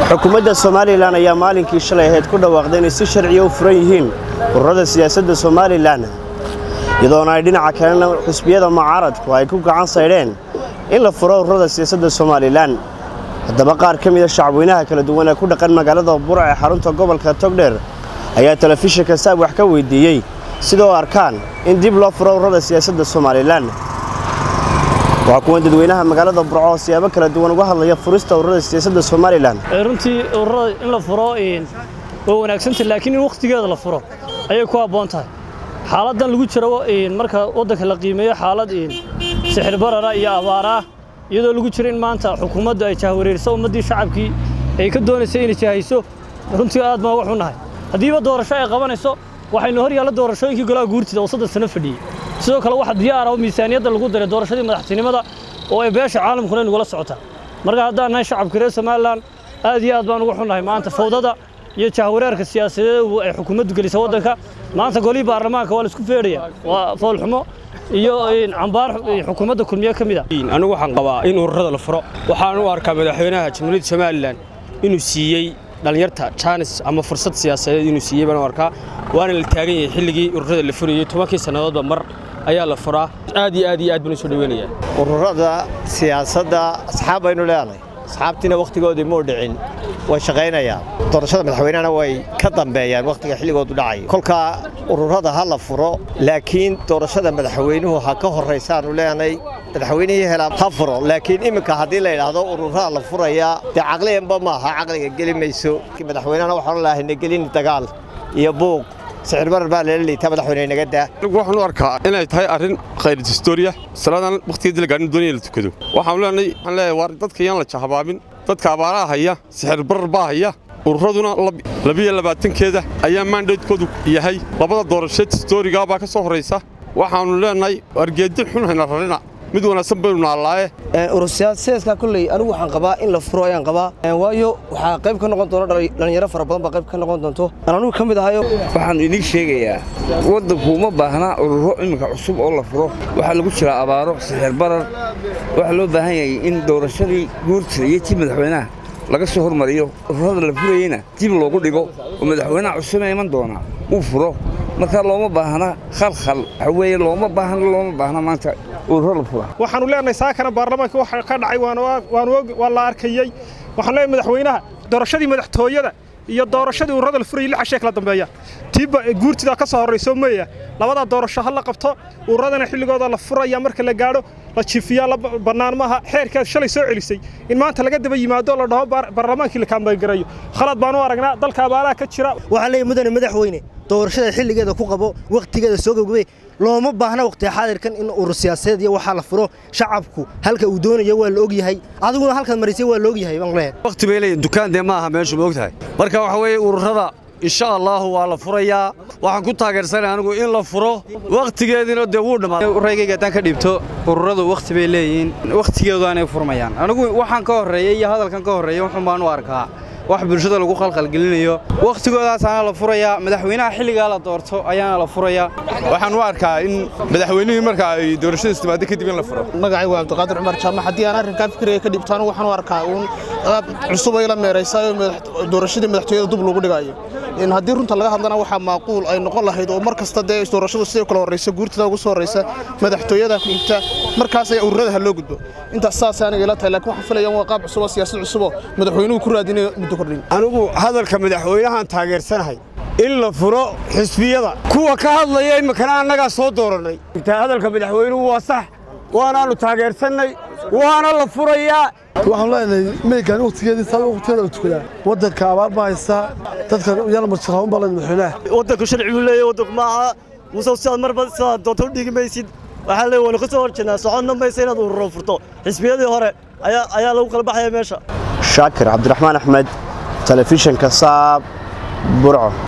xukuumadda somalilan ayaa maalinkii shalay ahayd ku dhawaaqday inay si sharciya u furan yihiin ururada siyaasadda somalilan iyadoona ay dhinaca kalena xusbiyada mucaaradku ay ku gacan saydheen in la furo ururada siyaasadda somalilan haddaba qaar ka mida shacabweynaha kala duwan ee ku dhaqan magaalada burc ee xarunta gobolka togdheer ayaa telefishinka saab wax ka weydiiyey sida u arkaan in dib loo furo ururada siyaasadda somalilan waa kuwan dadweynaha magaalada burco oo siyaabo kala duwan uga hadlaya furista ururada siyaasadda somalilan runtii ururada in la furo waa wanaagsantah laakiin in wakhtigeeda la furo ayay ku habboon tahay xaaladdan lagu jiro marka waddanka la qiimeeyo xaalad sixir barara iyo abaaraah iyadoo lagu jiro in maanta xukuumaddu ay jahwareeriso ummaddii shacabkii ay ka doonaysay inay jahayso runtii aad baan uga xunnahay haddiiba doorasho ay qabanayso waxaynu hor yaalla doorashooyinkii golaha guurtida oo soddon sano fadhiyey sidoo kale waxa diyaar ah miisaaniyadda lagu daray doorashadii madaxtinimada oo ay beesha caalamkuna nagula socotaa marka haddaan nahay shacabka reer somalilan aad iyo aad baan uga xunnahay maanta fawdada iyo jahwareerka siyaasadeed ay xukuumaddu gelisa waddanka maanta golihii baarlamaanka waa la isku feedhaya waa foolxumo iyo cambaar xukuumadda kulmiye ka mid a anigu waxaan qabaa in ururada la furo waxaan u arkaa madaxweynaha jamhuuriyadda somalilan inuu siiyey dhallinyarta jaanis ama fursad siyaasadeed inuu siiyey baan u arkaa waana la taagan yahay xilligii ururada la furayey tobankii sannadoodba mar ayaa la furaa aad iyo aad iyo aad baan u soo dhaweynayaa ururada siyaasadda asxaab baynu leenahay asxaabtiina wakhtigoodii muu dhicin way shaqaynayaan doorashada madaxweynehana way ka dambeeyaan wakhtiga xilligoodu dhacayo kolkaa ururada ha la furo laakiin doorashada madaxweynuhu ha ka horraysaanu leenahay madaxweynihii helaa ha furo laakiin iminka haddii la yidhaahdo ururada la furayaa dee caqliyanba maaha caqliga geli mayso madaxweynehana waxaan lahayna gelin dagaal iyo buuq sicir barar baa lala liitaa madaxweyne naga daa anigu waxaan u arkaa inay tahay arrin khayr historia salaadan wakhtigeedii la gaarin doonaya la tukado waxaan leenahay waxaan leeyahay waar dadka yaan la jahabaabin dadka abaaraha haya sixir barar baa haya ururaduna labiyo labaatankeeda ayaa maandheedkoodu yahay labada doorasheed historigaa baa ka soo horraysa waxaannu leenahay argeedi xun hayna rarina mid wanaagsan baynu naallaaye urur siyaasadeedka kolley anigu waxaan qabaa in la furo ayaan qabaa waayo waxaa qayb ka noqon doona dhallinyaro fara badan baa qayb ka noqon doonto aan anigu ka mid ahayo waxaan idiin sheegayaa waddanku uma baahnaa ururo iminka cusub oo la furo waxaa lagu jiraa abaaro sixir barar waxaa loo baahan yahay in doorashadii guurtida iyo tii madaxweynaha laga soo hormariyo ururada la furayeyna dib loogu dhigo oo madaxweynaha cusubee iman doonaa uu furo marka looma baahna khalkhal waxa weeye looma baahna looma baahna maanta ururo la fura waxaanu leenahay saakana baarlamaanka waxa ka dhacay waa la arkayey waxaan leenahay madaxweynaha doorashadii madaxtooyada iyo doorashadii ururada la furayay lix cashee kala dambeeya tiiba guurtidaa ka soo horrayso meeya labadaa doorasho ha la qabto ururadana xilligooda la furaya marka la gaadho la jiifiyaa la bannaan maaha xeerkaas shalay soo celisay in maanta laga daba yimaado la dhaho baarlamaankii la kaambaangarayo khalad baan u aragnaa dalka abaaraha ka jira waxaan leeyahay mudane madaxweyne doorashada xilligeeda ku qabo wakhtigeeda soo gabgabay looma baahna wakhti xaadirkan in urur siyaasadeed iyo waxaa la furo shacabku halka uu doonayo waa la og yahay adiguna halkaad marisay waa la og yahay baan leeyahay wakhti bay leeyihin dukaan dee ma aha meeshu ma og tahay marka waxa weeye ururada insha allaahu waa la furayaa waxaan ku taageersanay anigu in la furo wakhtigeediina dee wuu dhammaaday raygayga haddaan ka dhiibto ururadu wakhti bay leeyihiin wakhtigeeduaanay furmayaan anigu waxaan ka horreeyey iyo hadalkan ka horreeya wuxuun baan u arkaa wax bulshada lagu khalkhalgelinayo wakhtigoodaasana la furayaa madaxweynaha xilligaa la doorto ayaana la furayaa waxaan u arkaa in madaxweynihii marka ay doorashadiis timaado kadib in la furo magacay waa cabdiqaadir cumar jaamac haddii aan arrinkaa fikriga ka dhibto anigu waxaan u arkaa uun qaab cusub ay la meeraysayo doorashadii madaxtooyada dub lagu dhigayo in haddii runta laga hadlana waxaa maaquul ay noqon lahayd oo mar kasta dee doorashadu sidoo kale horraysa guurtada ugu soo horraysa madaxtooyada xigta markaas ayaa ururada ha loo gudbo intaas saas aniga ila tahay laakiin waxaan filayaa waa qaab cusub oo siyaasad cusub oo madaxweynuhu ku raadinayo muddo kordhin anigu hadalka madaxweynahan taageersanahay in la furo xisbiyada kuwa ka hadlaya iminkana annagaa soo doorannay hadalka madaxweynuhu waa sax waanaannu taageersannay waana la furayaa waxaan leenahay meegaan wakhtigeedii saa wakhtigeeda la tukadaa waddanka abaar ma haystaa dadka yala marjaraun baa leen madaxweynaha waddanku sharci buu leeyahay waddanku maaha muuse sidaad marba sidaad doonto u dhigi maysid waxaa leeyahay waanu ka soo horjeednaa socodna maysa inaad ururo furto xisbiyadii hore ayaa ayaa lagu kala baxaya meesha shaakir cabdiraxmaan axmed telefishinka saab burco